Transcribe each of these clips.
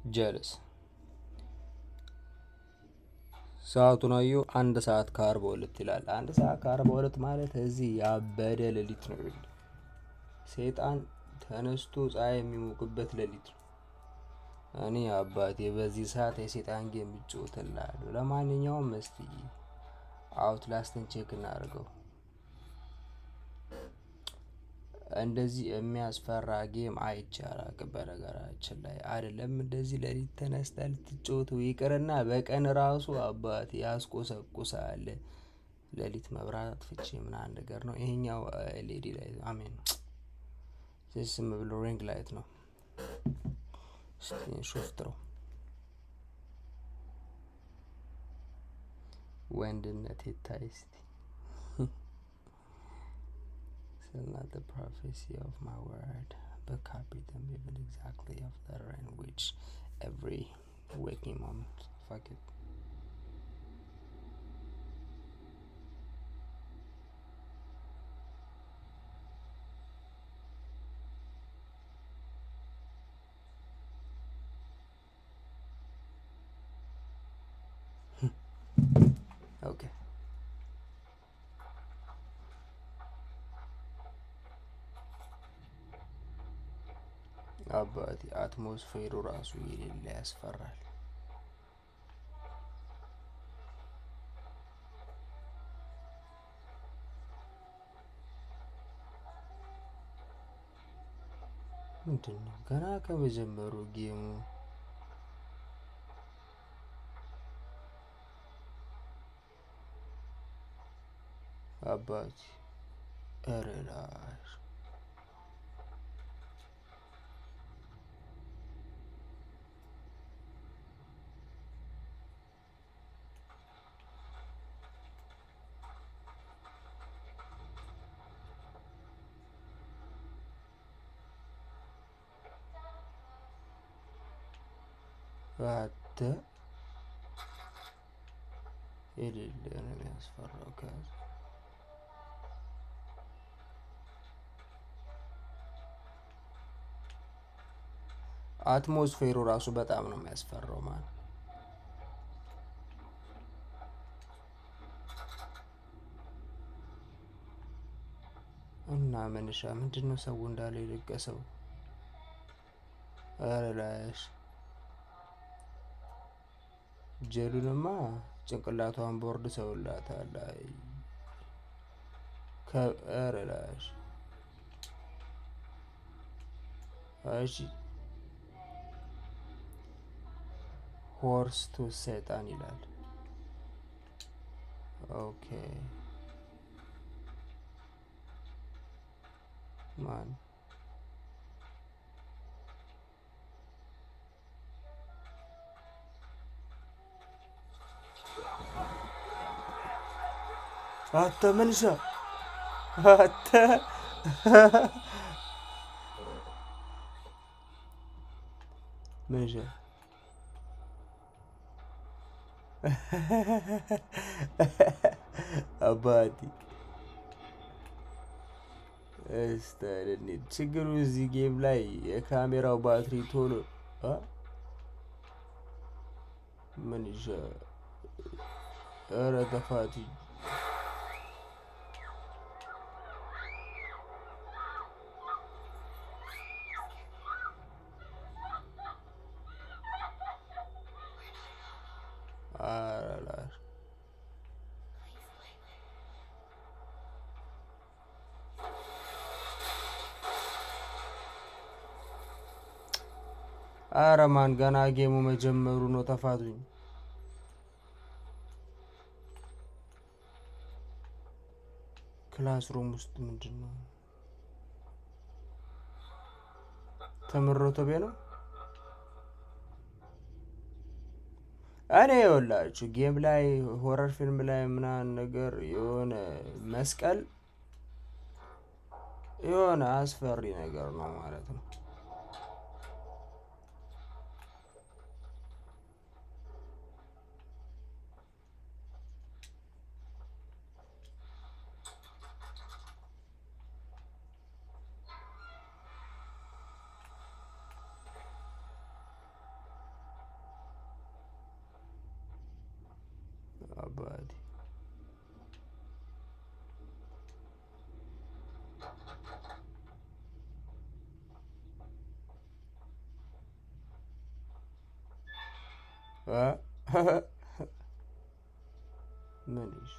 ጀልስ ሰዓቱን አየሁ። አንድ ሰዓት ከአርባ ሁለት ይላል። አንድ ሰዓት ከአርባ ሁለት ማለት እዚህ ያበደ ሌሊት ነው። ይኸውልህ ሰይጣን ተነስቶ ፀሐይ የሚሞቅበት ሌሊት ነው። እኔ አባቴ በዚህ ሰዓት የሰይጣን ጌም እጫወትልሃለሁ። ለማንኛውም እስቲ አውትላስትን ቼክ እናድርገው። እንደዚህ የሚያስፈራ ጌም አይቼ አላውቅም። በነገራችን ላይ አይደለም እንደዚህ ሌሊት ተነስተህ ልትጫወተው ይቅርና በቀን ራሱ አባቴ ያስቆሰቁሳል። ሌሊት መብራት አጥፍቼ ምናምን ነገር ነው። ይሄኛው ኤልኢዲ ላይ አሜን ዝም ብሎ ሪንግ ላይት ነው። ሾፍት ነው ወንድነት ይታይ እስቲ Still not the prophecy of my word, but copy them even exactly of letter in which every waking moment. Fuck it. Okay. አባቴ አትሞስፌሩ ራሱ የሌለ ያስፈራል። ምንድን ነው ገና ከመጀመሩ ጌሙ አባቴ ኧረ ላሽ አተ የሌለ ነው የሚያስፈራው። ከያዘ አትሞስፌሩ ራሱ በጣም ነው የሚያስፈራው ማለት እና መንሻ ምንድን ነው ሰው እንዳለ የለቀሰው? ኧረ ላሽ ጀሉንማ ጭንቅላቷን ቦርድ ሰውላታል። አይ ከኧረ ላሽ እሺ ሆርስ ቱ ሰይጣን ይላል። ኦኬ ማን አተ መንሻ አተ መንሻ አባቲ እስታደኒ ችግሩ እዚህ ጌም ላይ የካሜራው ባትሪ ቶሎ ምን ይሻ ኧረ ተፋቲ አላላሽ አረ ማን ገና ጌሙ መጀመሩ ነው። ተፋቱኝ። ክላስሩም ውስጥ ምንድን ነው ተምሮቶ ቤ ነው። እኔ የወላችሁ ጌም ላይ ሆረር ፊልም ላይ ምናምን ነገር የሆነ መስቀል የሆነ አስፈሪ ነገር ነው ማለት ነው። ምን ይሽ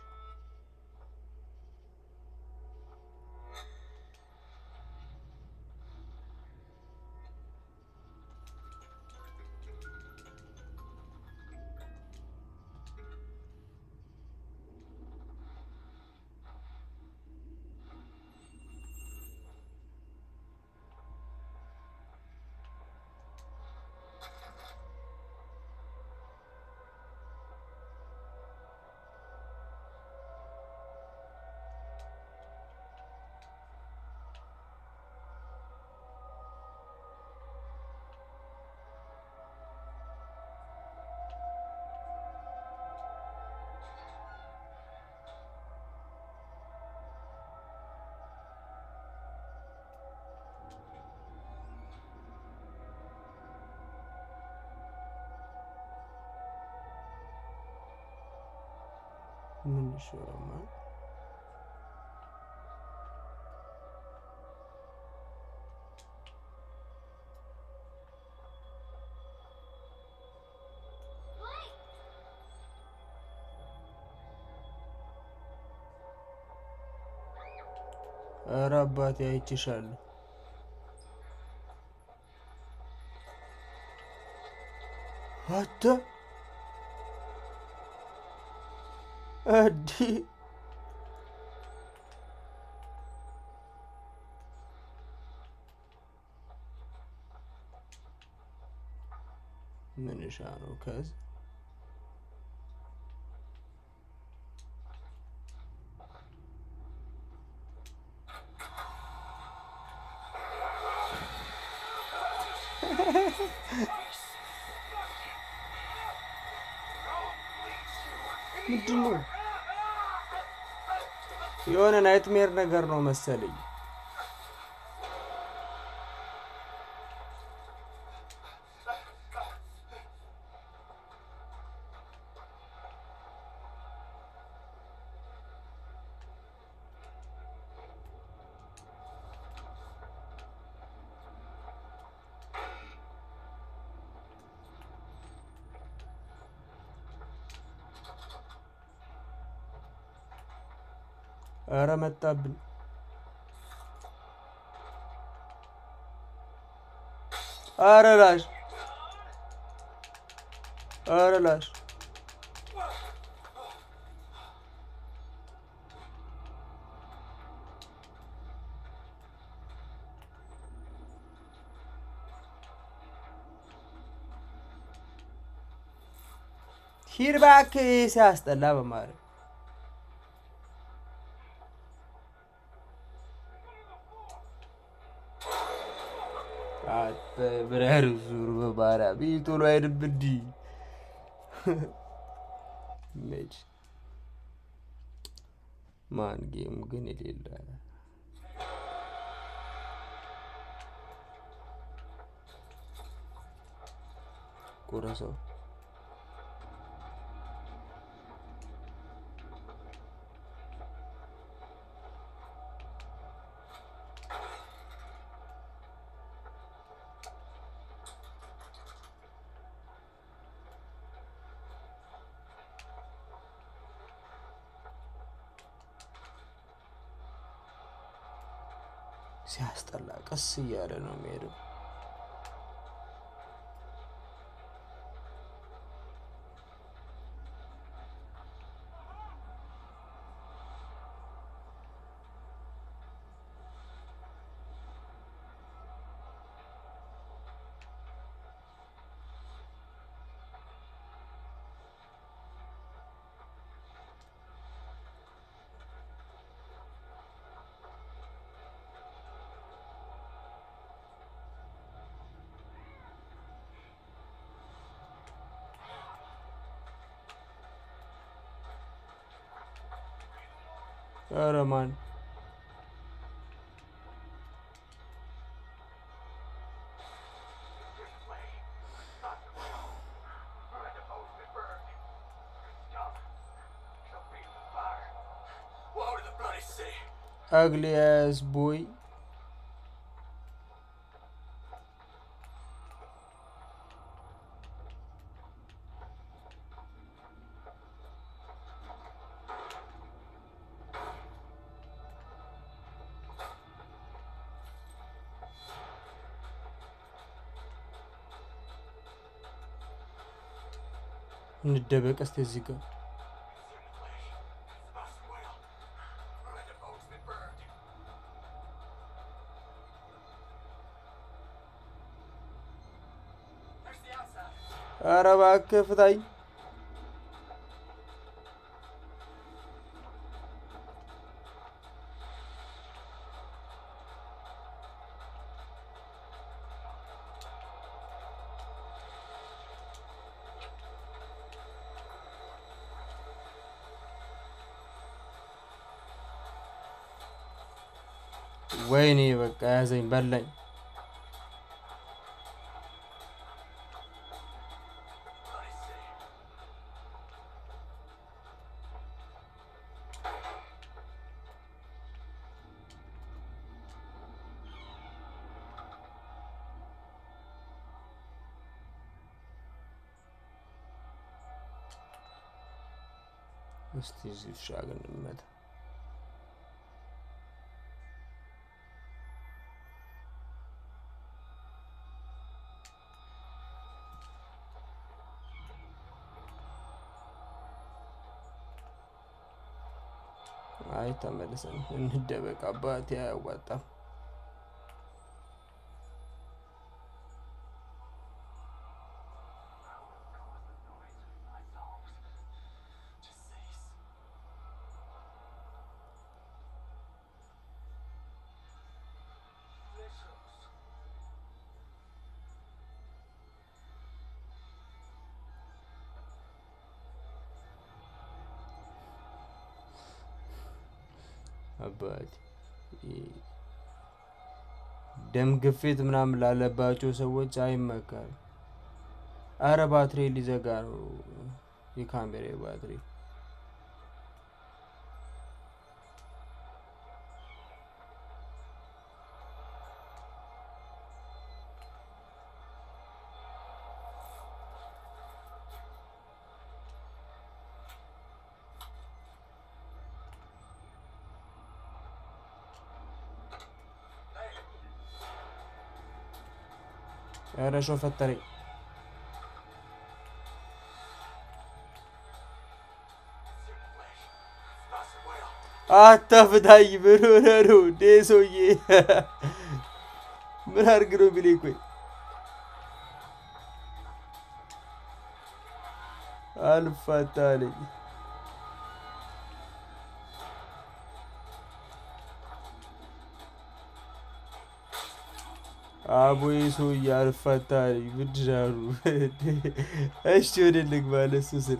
ምን ይሻላል? ኧረ አባቴ አይችሻለሁ። አተ አዲ ምንሻ ነው ከዝ ምንድን ነው? የሆነ ናይትሜር ነገር ነው መሰለኝ። ኧረ መጣብን። ኧረ ላሽ ኧረ ላሽ ሂድ እባክህ ሲያስጠላ በማለት ብረር ዙር በማርያም ይህ ቶሎ አይድብ እንዲህ መች ማን ጌም ግን የሌለ ቁረሰው ሲያስጠላ ቀስ እያለ ነው የሚሄደው። ኧረ ማን ugly ass boy እንደበቅ እስቲ እዚህ ጋር ኧረ እባክህ ፍታኝ። ወይኔ በቃ ያዘኝ በላኝ። እስቲ እዚህ ውሻ ግን እንመታ። አይ ተመልሰን እንደበቅ። አባቴ አያዋጣም። አባቴ ደም ግፊት ምናምን ላለባቸው ሰዎች አይመከርም። አረ ባትሪ ሊዘጋ ነው የካሜራ ባትሪ። ኧረ ሾ ፈጠረኝ። አታፍታኝ። ምን ሆነህ ነው እንዴ ሰውዬ? ምን አድርግ ነው የሚለኝ? ቆይ አልፋታ አለኝ። አቦዬ ሰውዬ አልፋታ አለኝ። ምንድን አሉ? እሺ ወደ ልግባ ለእሱ ስል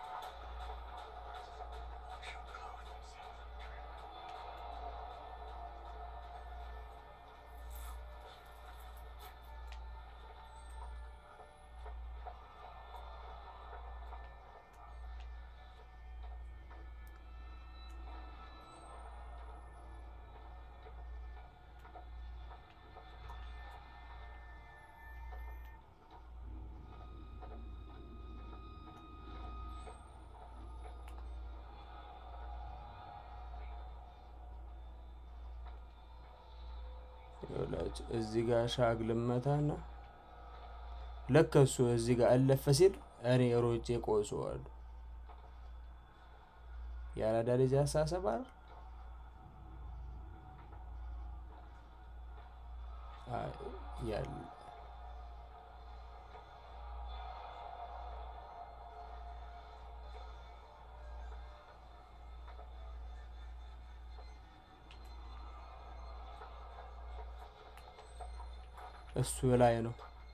እዚህ ጋር ሻግ ልመታና ልክ እሱ እዚህ ጋር አለፈ ሲል እኔ ሮጬ ቆሰዋለሁ። የአራዳ ልጅ አሳሰብ አይደል? ያለ እሱ ላይ ነው።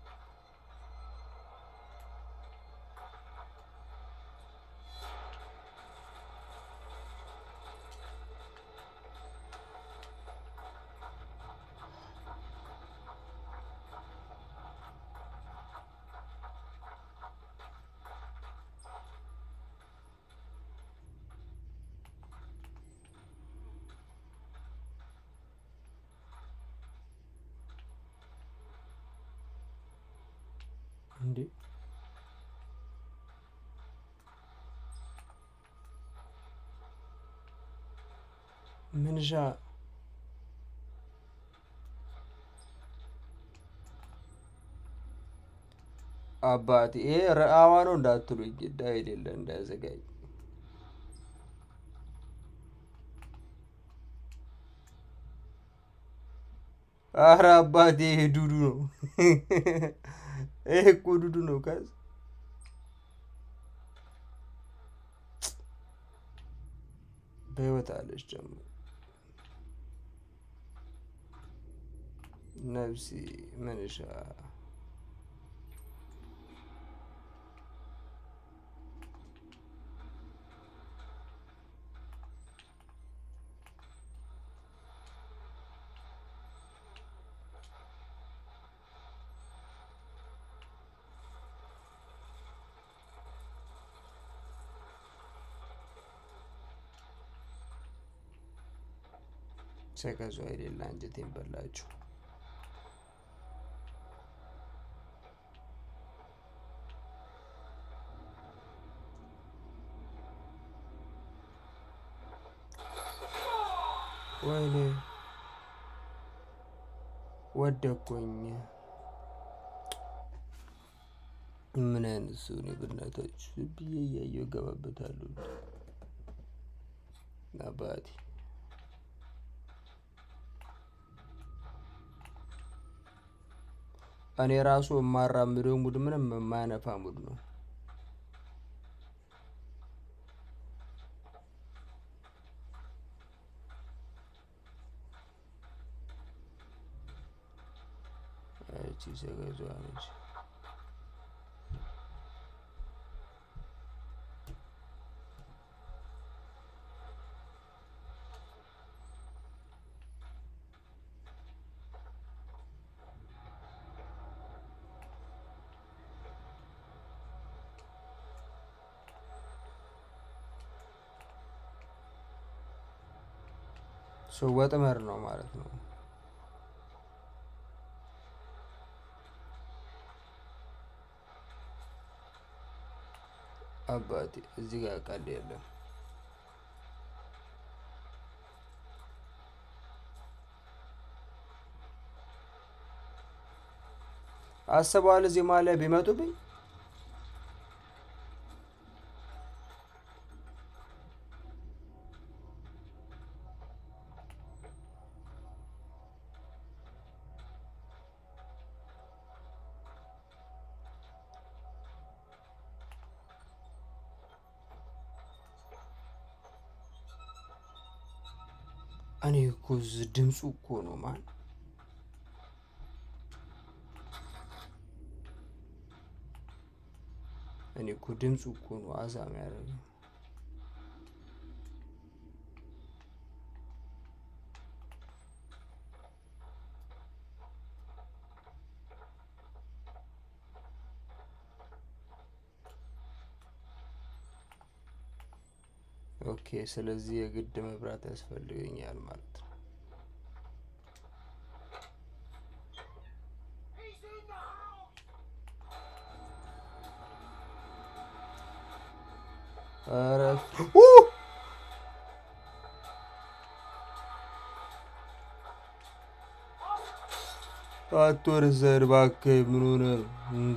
እንዴ ምንሻ አባቴ ይሄ ረአዋ ነው እንዳትሉኝ፣ ዳ የሌለ እንዳያዘጋኝ። አረ አባቴ ይሄ ዱዱ ነው። ይሄ እኮ ዱዱ ነው። ከዚ በህይወት አለች ደግሞ ነፍሲ መንሻ ሰቀዟ የሌለ አንጀቴን በላችሁ። ወይኔ ወደኩኝ። ምን አይነት ሰው ነው በእናታችሁ? ብዬ እያየሁ እገባበታለሁ አባቴ እኔ ራሱ የማራምደው ሙድ ምንም የማያነፋ ሙድ ነው። እቺ ሰገዟ ነች። ሰው ወጥመድ ነው ማለት ነው። አባቴ እዚህ ጋር ቃል የለም። አስበዋል እዚህ ማሊያ ቢመጡብኝ እኔ እኮ እዚህ ድምፁ እኮ ነው ማን እኔ እኮ ድምፁ እኮ ነው አዛም ያደረገው። ኦኬ፣ ስለዚህ የግድ መብራት ያስፈልገኛል ማለት ነው። ኧረ ኡ! አትወርድ ዘር እባክህ። ምን ሆነ ነው እንዴ?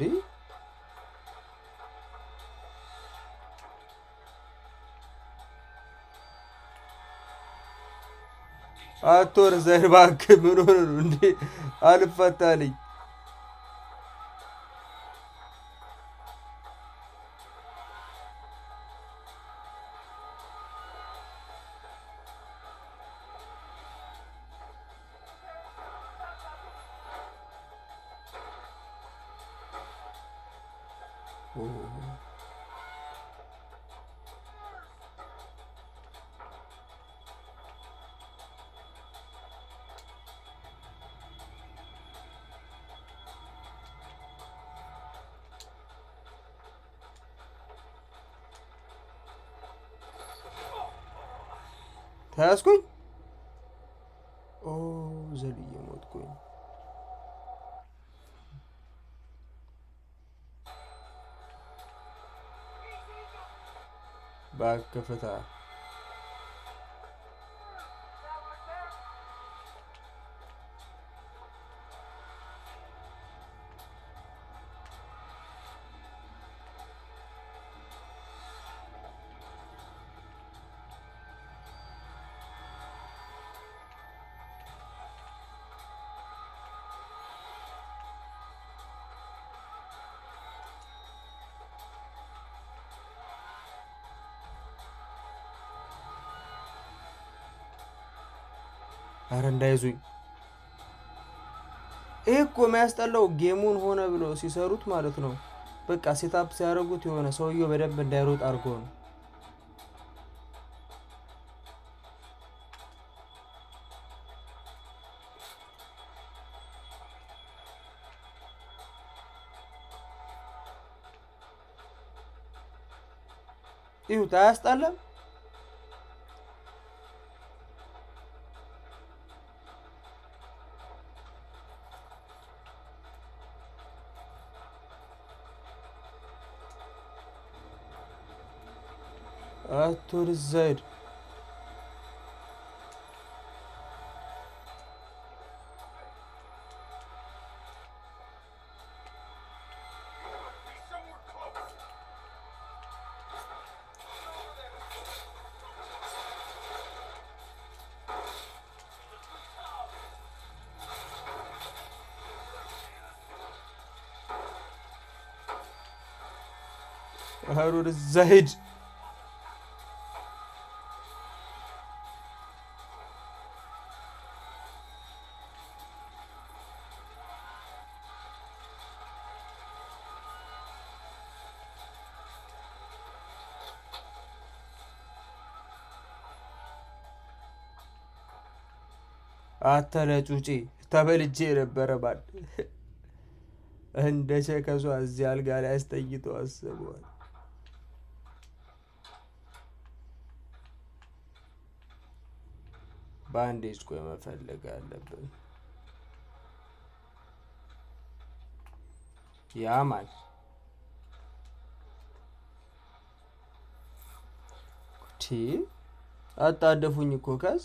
አትወርድ ዘር እባክህ። ምን ሆነ ነው እንዴ? አልፈታልኝ ተያዝኩኝ። ኦ ዘልዬ ሞትኩኝ። እባክህ ፍታ። አረ እንዳይዙኝ። ይህ እኮ የሚያስጠላው ጌሙን ሆነ ብሎ ሲሰሩት ማለት ነው። በቃ ሴታፕ ሲያደርጉት የሆነ ሰውየው በደንብ እንዳይሮጥ አድርጎ ነው። ይሁት አያስጣለም? አቶር ዘይድ ሀሩር ዘይድ አተለ ጩጪ ተበልጄ የነበረ ባል እንደ ሸከሷ እዚህ አልጋ ላይ አስተኝቶ አስበዋል። ባንዴጅ ቆይ መፈለግ አለብን። ያማል ቲ አጣደፉኝ እኮ ከዝ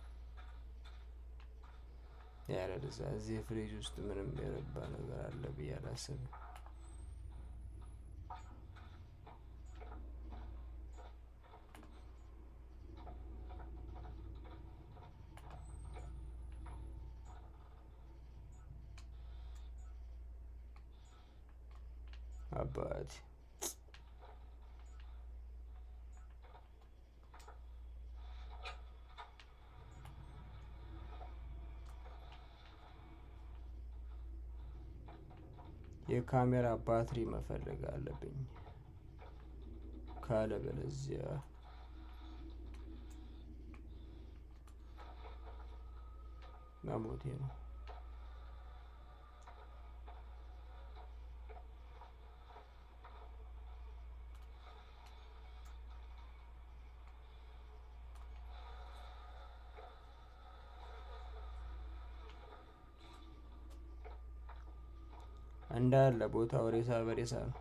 ያለዛ እዚህ ፍሪጅ ውስጥ ምንም የረባ ነገር አለ ብዬ አላስብም። አባቴ የካሜራ ባትሪ መፈለግ አለብኝ። ካለበለዚያ መሞቴ ነው። እንዳለ ቦታው ሬሳ በሬሳ ነው።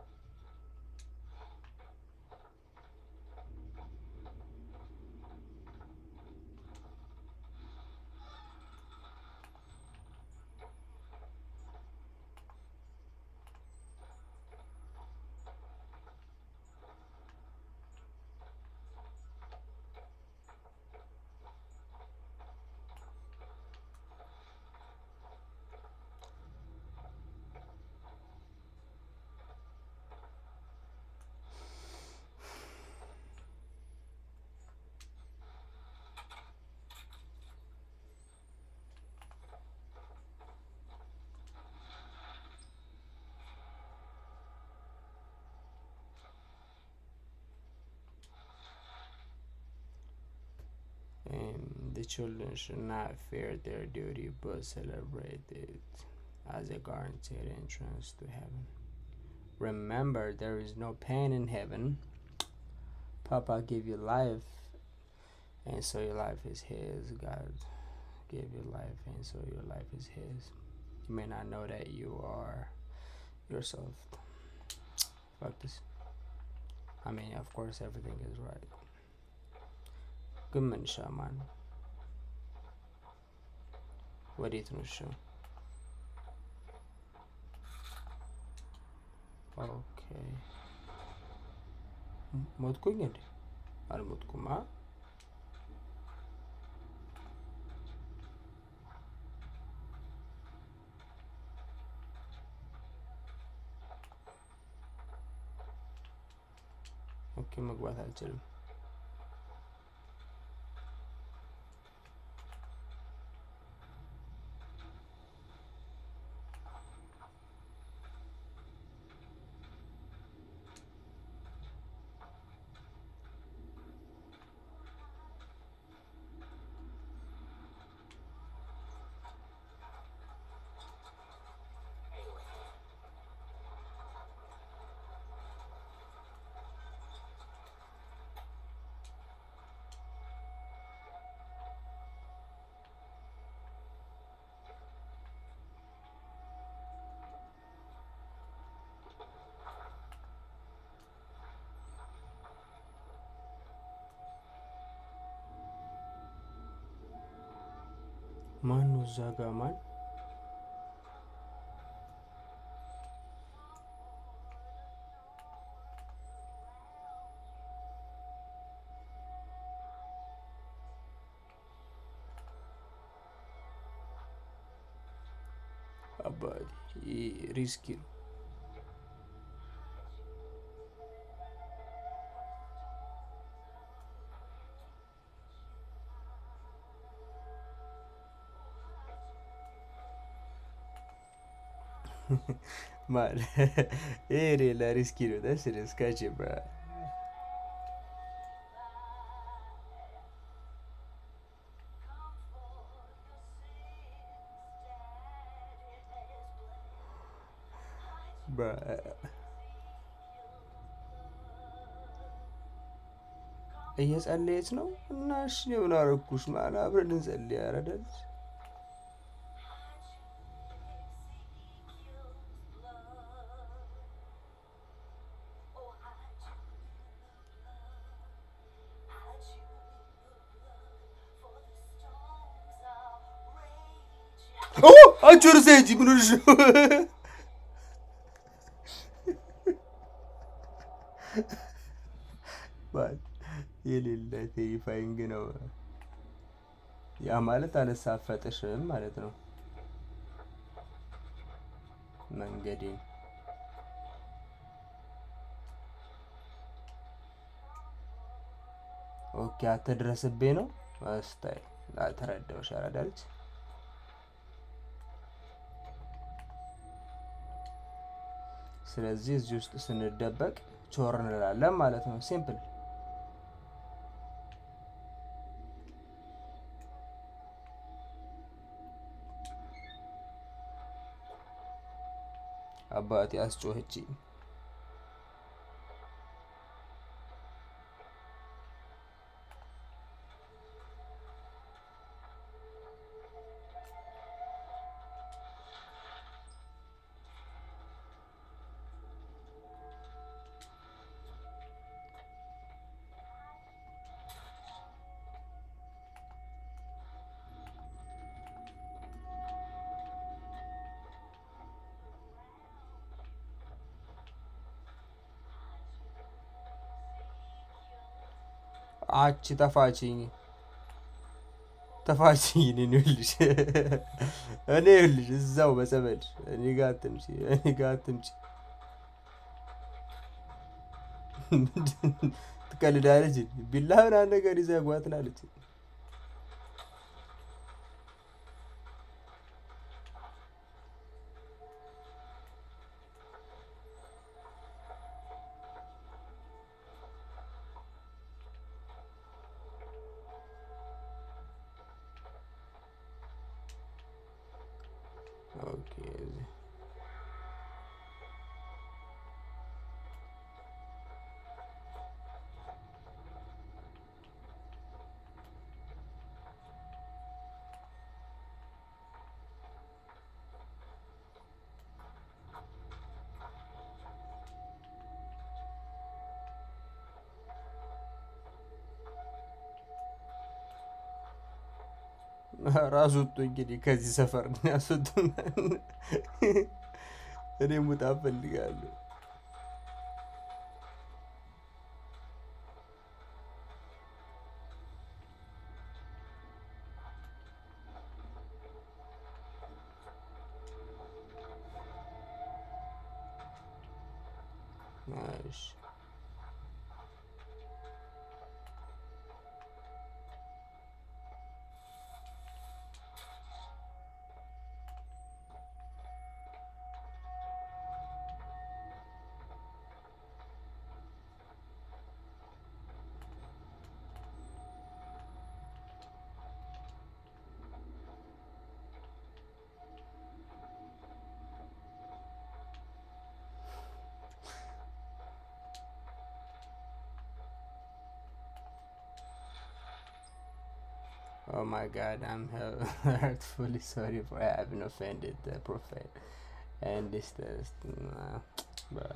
Um, the children should not fear their duty but celebrate it as a guaranteed entrance to heaven. Remember, there is no pain in heaven. Papa gave you life, and so your life is His. God gave you life, and so your life is His. You may not know that you are yourself. Fuck this. I mean, of course, everything is right. ግን መንሻ ማን ነው? ወዴት ነው? እሺ ኦኬ። ሞትኩኝ እንዴ? አልሞትኩም። አ ኦኬ፣ መግባት አልችልም። ማን ነው እዛ ጋ ማን አባቴ ይህ ሪስኪ ነው Man, ይሄ ሌላ ሪስኪ ነው። ደስ ደስካች እየጸለየች ነው እና እሺ ምን አረኩሽ? ማን አብረን እንጸልይ ያረዳል አንቺ ወደ እዛ ሂጂ። ምን ሆነሽ ነው? የሌለ ቴሪፋይንግ ነው። ያ ማለት አልሳፈጥሽም ማለት ነው። መንገዴን ኦኬ፣ አትድረስብኝ ነው ስታይ ተረዳሁሽ። አራዳልች ስለዚህ እዚህ ውስጥ ስንደበቅ ቾር እንላለን ማለት ነው። ሲምፕል አባቴ አስጮኸችኝ። አቺ ተፋችኝ ተፋችኝ። እኔ ይኸውልሽ እኔ ይኸውልሽ እዛው በጸበል እኔ ጋ አትምጪ፣ እኔ ጋ አትምጪ። ትቀልዳለች። ቢላ ምናምን ነገር ይዘህ ጓ ትላለች። ኦኬ ራሱ ወጡ እንግዲህ ከዚህ ሰፈር ያስወጡና እኔ ሙጣ እፈልጋለሁ። እሺ Oh my god, I'm heartfully sorry for having offended the prophet and this test. Nah, bruh.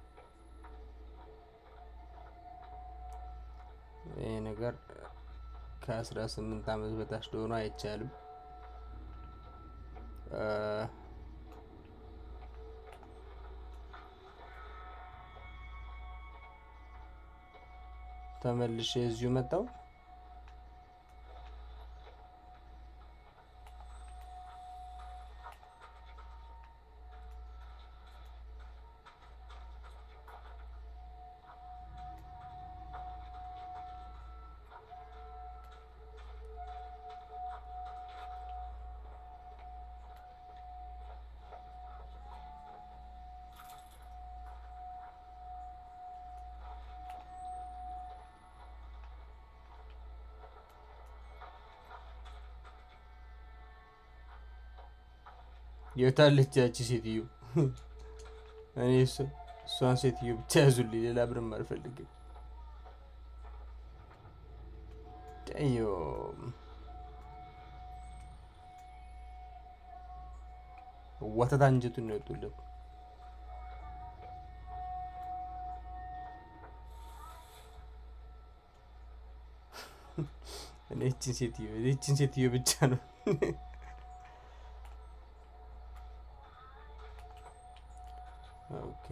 ይህ ነገር ከአስራ ስምንት ዓመት በታች ለሆኑ አይቻልም። ተመልሼ እዚሁ መጣው። የታለች ያቺ ሴትዮ? እኔ እሷን ሴትዮ ብቻ ያዙልኝ፣ ሌላ ብርም አልፈልግም። ጠዮም ወተት አንጀቱን ነው የወጡለት። እኔ እችን ሴትዮ እችን ሴትዮ ብቻ ነው ኦኬ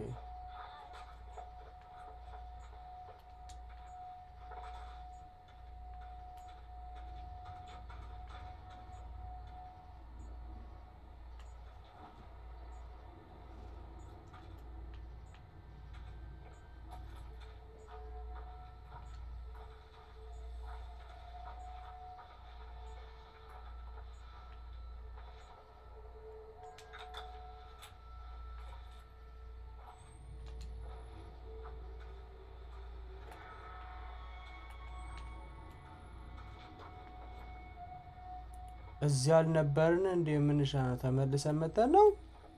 እዚህ አልነበርን እንደ የምንሻ ነው ተመልሰን መጠን ነው።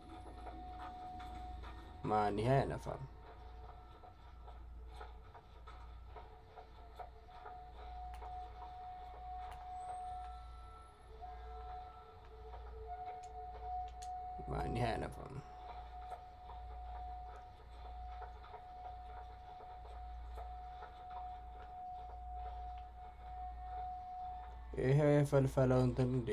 ማን ይሄ አይነፋም። ማን ይሄ አይነፋም። ይሄ የፈልፈለው እንትን እንዴ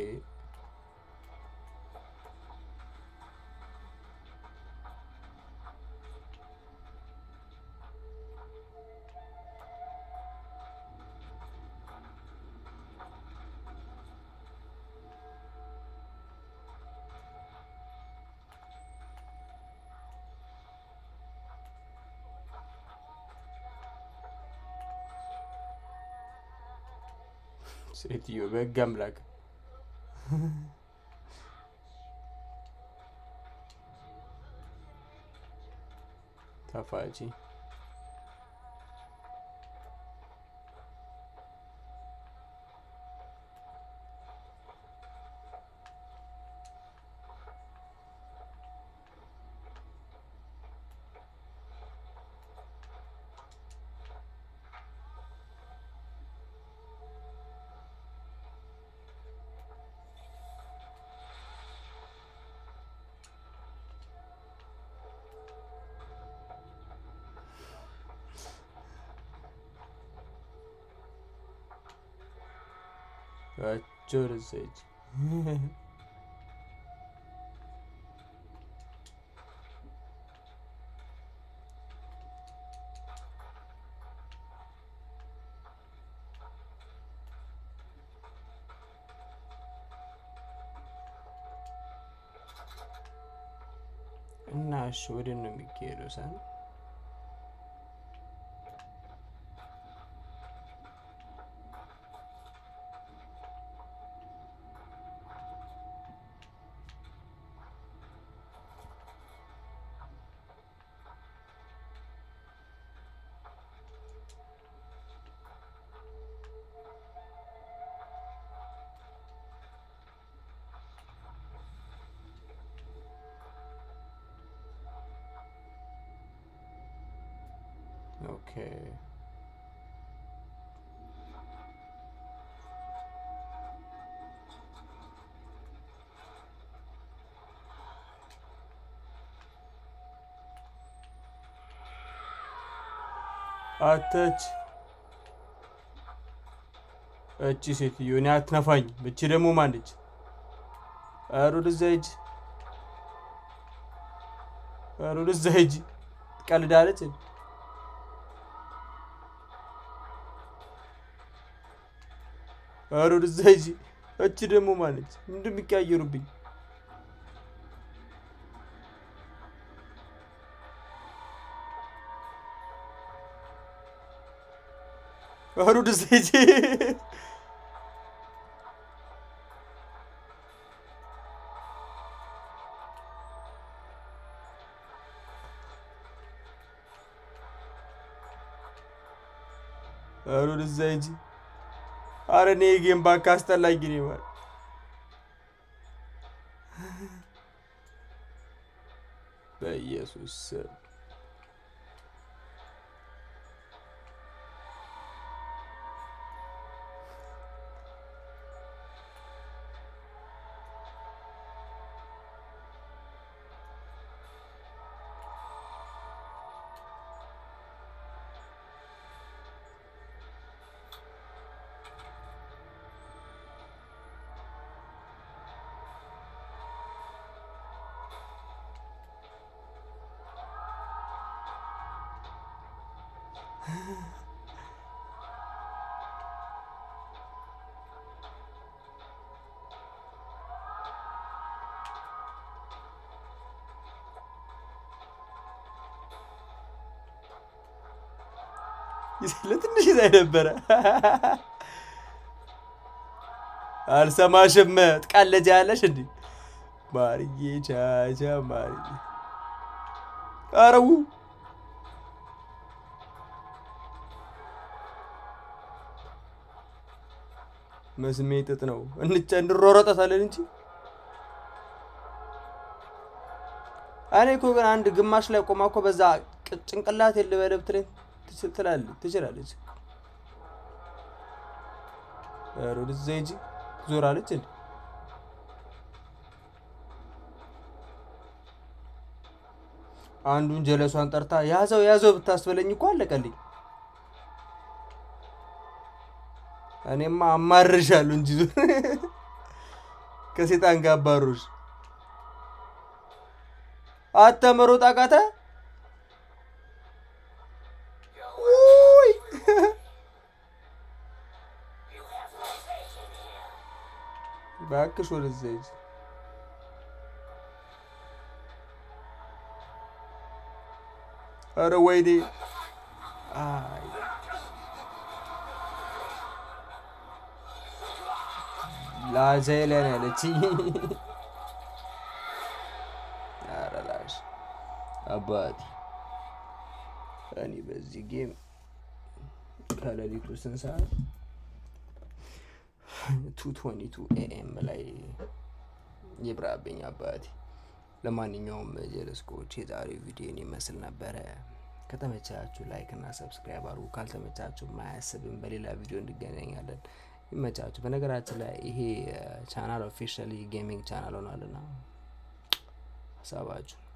ሴትዮ በሕግ አምላክ ተፋጪ አጆርሰች እና እሺ ወደ ነው የሚካሄደው ሳን ኦኬ አተች እቺ ሴትዮ እኔ አትነፋኝ። እቺ ደግሞ ማነች? ኧረ ወደዛ ሂጂ፣ ኧረ ወደዛ ሂጂ። ትቀልዳለች። ኧረ ወደዛ ሂጂ። እቺ ደግሞ ማነች? ምንድን የሚቀያየሩብኝ? ኧረ ወደዛ ሂጂ። ኧረ ወደዛ ሂጂ። ኧረ እኔ ጌም ባካ አስጠላኝ። እኔ ማለት በኢየሱስ ስም ለትንሽ ይዛይ ነበረ። አልሰማሽም? ትቃለጃለሽ እንዲ ማርዬ ቻቻ ማርዬ አረው መስሜ ጥጥ ነው እንጨ እንሮረጠታለን እንጂ እኔ እኮ ግን አንድ ግማሽ ላይ ቆማ እኮ በዛ ጭንቅላት የልበለብ ትለኝ ትችላለች። ወደዛ ሂጂ ዞራለች እንዴ? አንዱን ጀለሷን ጠርታ ያዘው ያዘው ብታስበለኝ እኮ አለቀልኝ። እኔማ አማርሻለሁ እንጂ ከሴጣን ጋር አባሮሽ አተመሮጥ አቃተ። እባክሽ ወደዛ ሂጂ። ኧረ ወይኔ ላዘለን ያለች ኧረ ላሽ አባቴ እኔ በዚህ ጌም ከሌሊቱ ስንት ሰዓት ቱ ቶኒ ቱ ኤኤም ላይ ይብራብኝ አባቴ። ለማንኛውም ጀለስኮች የዛሬው ቪዲዮን ይመስል ነበረ። ከተመቻችሁ ላይክ እና ሰብስክራይብ አድርጉ። ካልተመቻችሁ ማያስብም በሌላ ቪዲዮ እንገናኛለን። ይመቻችሁ። በነገራችን ላይ ይሄ ቻናል ኦፊሻሊ ጌሚንግ ቻናል ሆኗልና ሀሳባችሁ